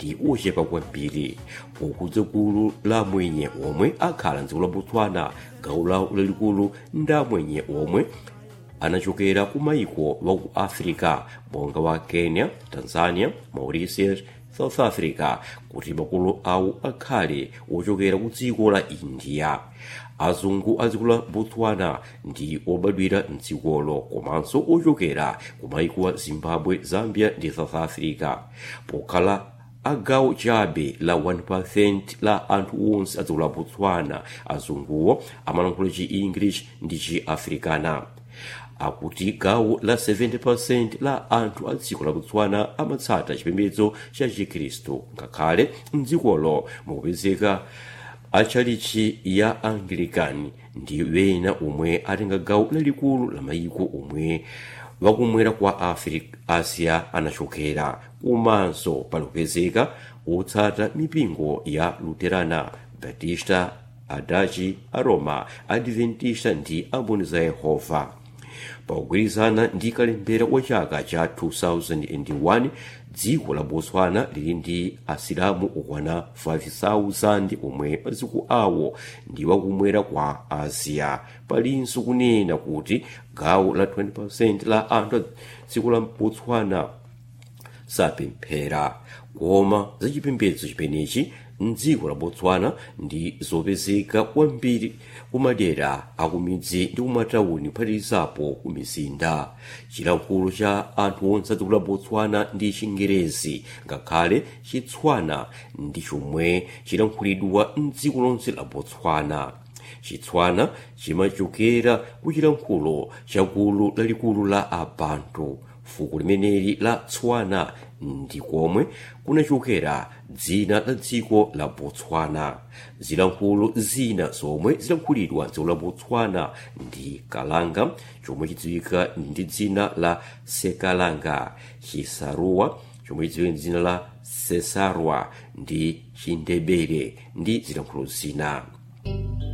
ndi ochepa kwambiri pokudza gulu la mwenye omwe akhala mdziko la botswana gawo lawo lalikulu nda mwenye omwe anachokera ku maiko wa ku africa monga wa kenya tanzania mauritius south africa kuti makolo awo akhale ochokera ku dziko la india azungu a dziko la botswana ndi obadwira mdzikolo komanso ochokera ku maiko wa zimbabwe zambia ndi south africa pokhala agawo chabe la 1% la anthu onse a dziko la botswana azunguwo amalankhula chi english ndi chi africana akuti gawo la 70% la anthu a dziko la botswana amatsata chipembedzo cha chikhristu ngakhale mdzikolo mukupezeka atchalichi ya anglican ndi wena omwe atenga gawo lalikulu la mayiko omwe wakumwera kwa africa asia anachokera komanso palipezeka otsata mipingo ya luterana batista adachi aroma adventista ndi amboni za yehova pogwirizana ndi kalembera wa chaka cha 2001 dziko la botswana lili ndi asilamu okwana 5,000 omwe maziko awo ndi wakumwera kwa asia palinso kunena kuti gawo la 20% la anthu a dziko la botswana sapemphera koma zachipembedzo chimenechi mdziko la botswana ndi zopezeka kwambiri kumadera akumidzi ndi kumatawuni kuphatikizapo ku mizinda chilankhulo cha anthu onse a dziko la botswana ndi chingerezi ngakhale chitswana ndi chomwe chilankhulidwa mdziko lonse la botswana chitswana chimachokera ku chilankhulo cha gulu lalikulu la abantu fuko limeneli la tswana ndi komwe kunachokera dzina la dziko la botswana zilankhulo zina zomwe zilankhulidwa dziko la botswana ndi kalanga chomwe chidziwika ndi dzina la sekalanga chisaruwa chomwe chidziwika ndi dzina la sesarwa ndi chindebere ndi zilankhulo zina